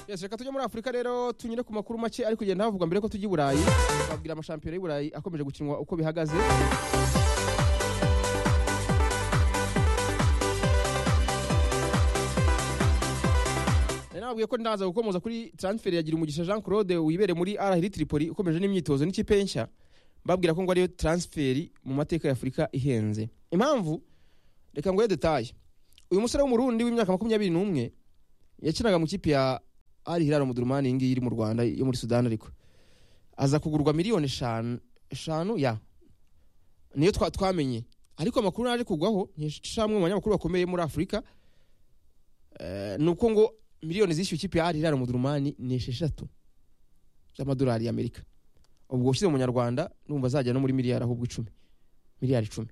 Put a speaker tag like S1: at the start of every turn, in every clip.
S1: Yes, reka tujye muri Afurika rero tunyure ku makuru make ari kugenda havuga mbere ko tujya i Burayi. Babwira amashampiyona y'i Burayi akomeje gukinwa uko bihagaze. Nari nababwiye ko ndaza gukomoza kuri transfer ya Girumugisha Jean Claude wibere muri AR Hili Tripoli ukomeje n'imyitozo n'ikipe nshya. Babwira ko ngo ariyo transfer mu mateka ya Afurika ihenze. Impamvu reka nguhe detaye. Uyu musore w'umurundi w'imyaka makumyabiri n'umwe yakinaga mu kipe ya ari Hilal Omdurman iyi ngiyi iri mu Rwanda yo muri Sudan ariko aza kugurwa miliyoni eshanu eshanu ya niyo twa- twamenye ariko amakuru naje kugwaho nkeshamwe mu banyamakuru bakomeye muri Afurika eh, ni uko ngo miliyoni zishyuye ikipe ya ari Hilal Omdurman ni esheshatu z'amadolari y'Amerika ubwo ushyize mu nyarwanda numva azajya no muri miliyari ahubwo icumi miliyari icumi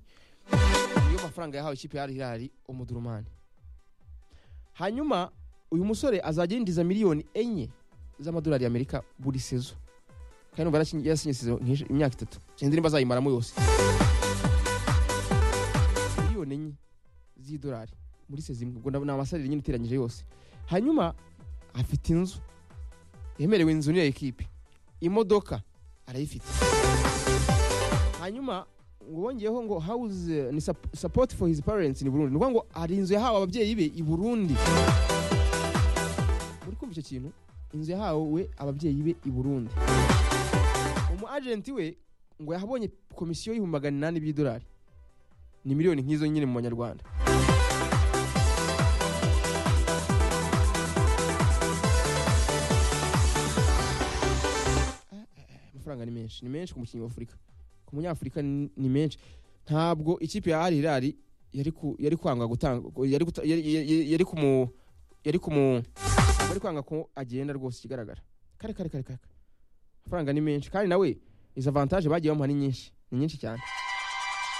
S1: niyo mafaranga yahawe ikipe ya ari Hilal Omdurman hanyuma uyu musore azajya yinjiza miliyoni enye z'amadolari y'amerika buri sezo kandi numva yarakinye- yarasinye sezo nk'ish- imyaka itatu sinzi nimba azayimaramo yose miliyoni enye z'idolari muri sezo imwe ubwo ndabona amasalire nyine iteranyije yose hanyuma afite inzu yemerewe inzu n'iyo ekipe imodoka arayifite hanyuma ngo wongeyeho ngo house eh, ni sup- support for his parents ni burundi ni ukuvuga ngo hari inzu yahawe ababyeyi be i burundi muri kumva icyo kintu inzu yahawe ababyeyi be i burundi umu agenti we ngo yahabonye komisiyo y'ibihumbi magana inani by'idolari ni miliyoni nk'izo nyine mu banyarwanda Ah, ah, amafaranga ni menshi ni menshi ku mukinnyi wa afurika ku munyafurika ni ni menshi ntabwo ikipe ya ari irari yari ku- yari kwanga gutanga yari guta- yari- yari- yari kumu yari kumu bari kwanga ko agenda rwose ikigaragara kare kare kare kare amafaranga ni menshi kandi nawe izo avantage bagiye bamuha ni nyinshi ni nyinshi cyane